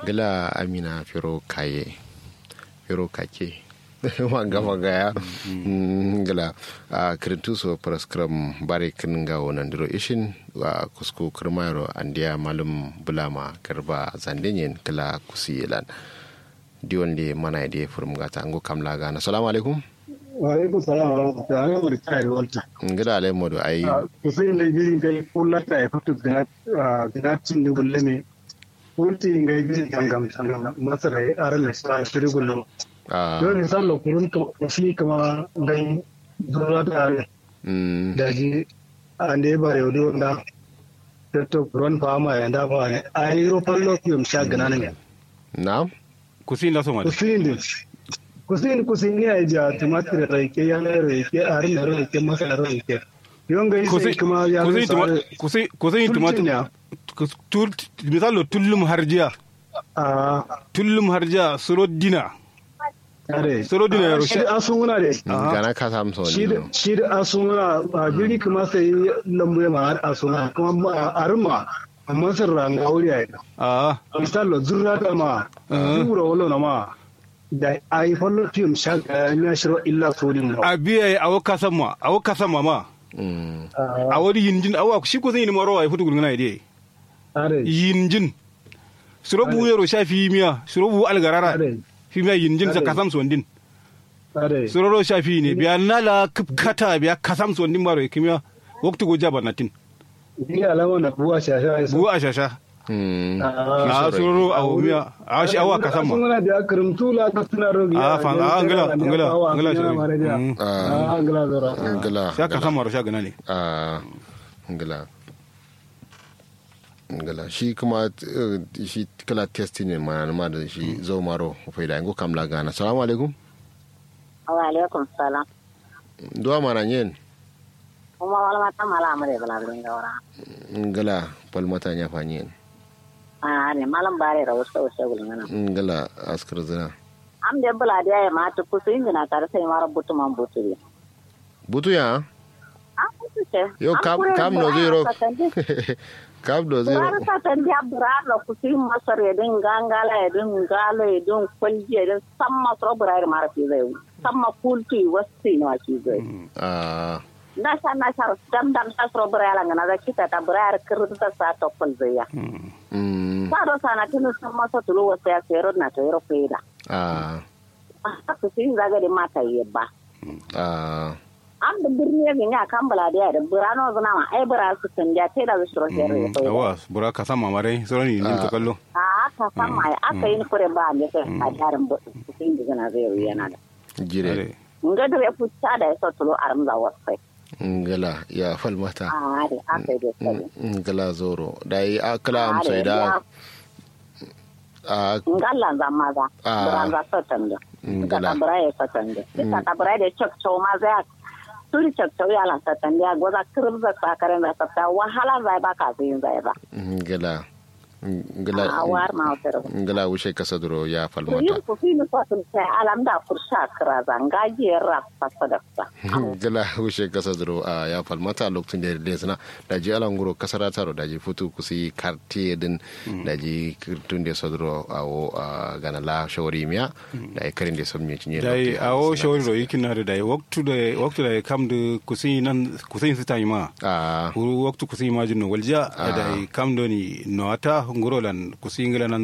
gila amina firo kaye firo kake wanga wanga ya gila a kirintuso praskram bare kin ga wonan diro ishin wa kusku kirmayro andiya malum bulama garba zandenyen kila kusiyelan diwon de mana de furum gata ango kamla gana assalamu alaikum wa alaikum salam wa rahmatullahi wa barakatuh walta ngida alai modu ai kusin da giri kai kullata ya fito da da cin da gulleme kulti ngai giri gangam sangam masara ya aran sa shiri gullum don ne sallo kurun ka shi kama dai dora da da ji ande bare yodo da to kurun fama ya da ba ne ai ro fallo kiyum sha gana ne na'am kusin la soma kusin kusin kusin ya ja tumatir raike ya na raike arin da raike masa da raike yon ga sai kuma ya kusin kusin tumatir misalo tullum harjiya tullum harjiya suro dina suro dina ya shi asunguna de gana ka samu sau shi da asunguna a biri kuma sai lambu ya ma asunguna kuma arma amma sun ranga wuri a yi a misalo zurra da ma zura wala na ma da a yi fallo fim shaka ya shiro illa sodin a biya a waka sama a waka sama ma a wani yinjin awa shi ko zai yi maro a yi fitu gurguna ya yinjin suro bu yaro sha fi miya suro bu algarara fi miya yinjin sa kasam sondin suro ro sha fi ne biya nala kata biya kasam sondin baro kimiya waktu go jaba natin Ni alama na buwa shasha. buwa a shasha a suro a miya a shi awa kasam ma Suna da akarin tula ka suna rogi. a fa a angala angala angala shi Ah, angala zora. ngila sha kasam maro sha gana ne a ngila ngila shi kuma eh, shi kala testi ne ma ma da shi zo maro faida ngo kamla gana assalamu alaikum wa alaikum salam duwa mana nyen kuma wala mata mala amare bala bin gawara ngila palmata nya fa nyen a ne malam bare ra wasu wasu gulun nan ngila askar zina am de bala da ya mata kusu injina tare sai mara butu man butu ne butu ya an kusu ce yo kam kam no zero kam no zero Burar sa tan dia burar la kusu masar ya din gangala ya din galo ya din kwalji ya din samma so burar mara fi zai samma kulti wasu ne wa ki zai a na sa na sa dam dam sa so burar la ngana da kita ta burar kirta sa to kul zai ya mm sa do sana tinu samma so tulu wasu ya sero na to yoro feda a haka su yin zaga da mata yi ba. a An da birni ya gani a kan baladiya da burano zuna ma ai bura su kan ja te da su shiro shere ya koyi. awa bura kasam ma mare suro ni nin to kallo A aka san ma aka yi ni kure ba ne kai a jarin bu su yin da zana zai yi yana da. jire Nga da ya futa da ya so tulo a ramza wasu kai. ngila ya falmata A da aka yi da sai. ngila zoro dai akala am sai da a Nga Allah zan maza. Ah. Buran za su tanda. Nga ngila ta bura ya sa tanda. Ika ta bura da cok cok ma zai turi cok cok ya lan sa tanda ya goza kirza sakaren da sa wahala zai ba ka zai zai ba. ngila ngila a war ma otere ngila wushe kasa duro ya to falmata yin ku fini ko tun sai alam da kursa kra zanga je ra fasa da sa gila wushe kasa duro a ya falmata lokacin da da suna da ji alan guro kasara taro da ji futu kusi kartiye din da ji kirtun da saduro a wo a gana la shawari miya da ya karin da son mai cinye dai awo shawari ro yikin na da dai waktu da waktu da kam da kusin nan kusin su tayi ma a huru waktu kusin ma jinno walja Ah. dai kam do ni no ata ngoro lan kusin ngala nan